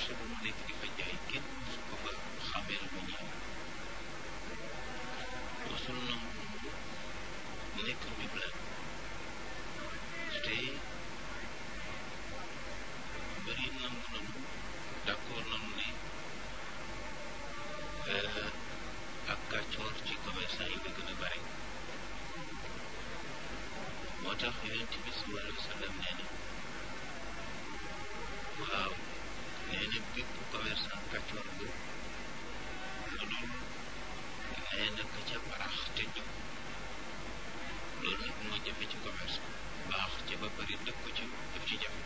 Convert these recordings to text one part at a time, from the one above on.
marché ba mu nekk di fa jaay kenn su ko fa xamee lu ñëw mosul nangu nekk njublan te bëri nangu nanu d'accord nanu ne ak kàccoor ci commerçant yi la gën a bare moo tax yonent bi sallallahu alayhi wa sallam nee na waaw nee na bépp commerçant kàccoor bu lu dul nee na ka ca baax te jub loolu nag moo jafe ci commerce baax ca ba bari dëkk ko ci daf ci jafe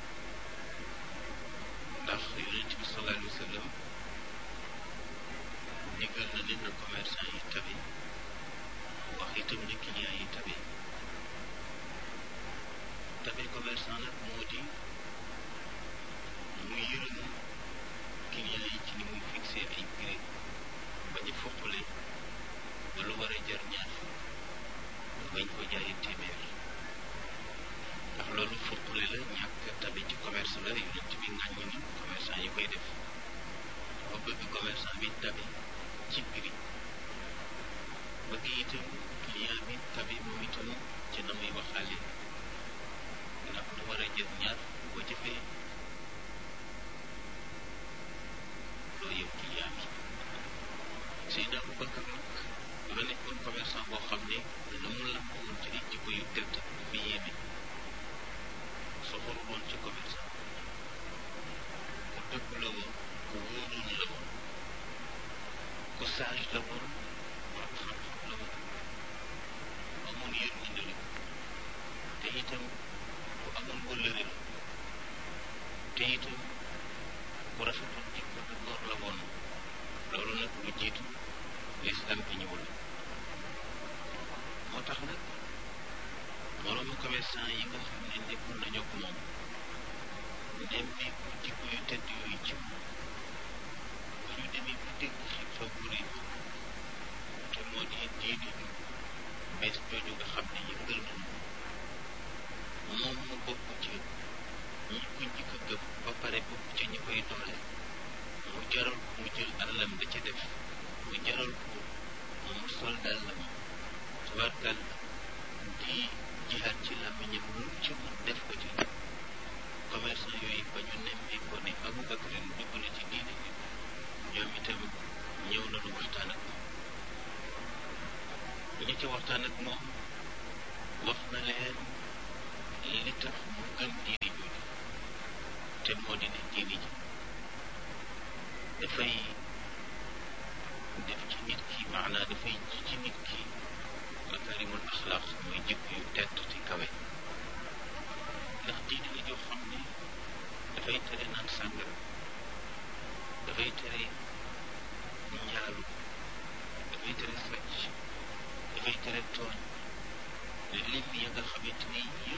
ndax yonent bi sallallahu alayhi wa sallam digal na ne na commerçant yi tabe wax itam ne client yi tabe tabe commerçant nag moo di mu yërëm client yi ci ni muy fixé ay prix ba ñu foqale ba lu war a jar ñaar bañ ko jaayee téeméer ndax loolu foqale la ñàkk tabe ci commerce la yonent bi ŋàññi na commerçant yi koy def ba bëgg commerçant bi tabe ci prix bëgg itam client bi tabe moom itam ci na muy waxaale ndax lu war a jël ñaar boo jëfee loo yow client bi Seydina Aboubacar nag dafa nekkoon commerçant boo xam ne la mu làmb woon ci ay jikko yu tedd dafa yéeme soxoru woon ci commerçant ku dëgg la woon ku wóoroon la woon ku sage la woon borom xam-xam la woon amoon yërmande la te itam ku amoon wëllëre la te itam ku rafetoon jikko du góor la woon loolu nag lu jiitu lislam bi ñëwul moo tax nag moroomu commerçant yi nga xam ne nekkoon nañu ak moom nemmeeku jikko yu tedd yooyu ci moom bu ñu demee ba dégg xiifa bu rëy te moo di diine ju bees jooju nga xam ne yëngal nañu moom mu bokk ci ñi ko njëkk a gëm ba pare bokk ci ñi koy doole mu jaral ko mu jël alalam da ca def mu jaral ko mu sol dàllam tubaarkal di jihaat ci làmmiñam lu ci mën def ko ci commerçant yooyu ba ñu nemmee ko ne Aboubacar dugg na ci diine bi ñoom itam ñëw nañu waxtaan ak moom ñi ci waxtaan ak moom wax na leen li tax mu gëm diine jooju te moo di ne diine ji dafay def ci nit ki maanaa dafay ji ci nit ki makarimul axlaaq mooy jikko yu tedd te kawe ndax diine la joo xam ne dafay tere naan sàngara dafay tere njaalu dafay tere sàcc dafay tere tooñ lim ya nga xamante ni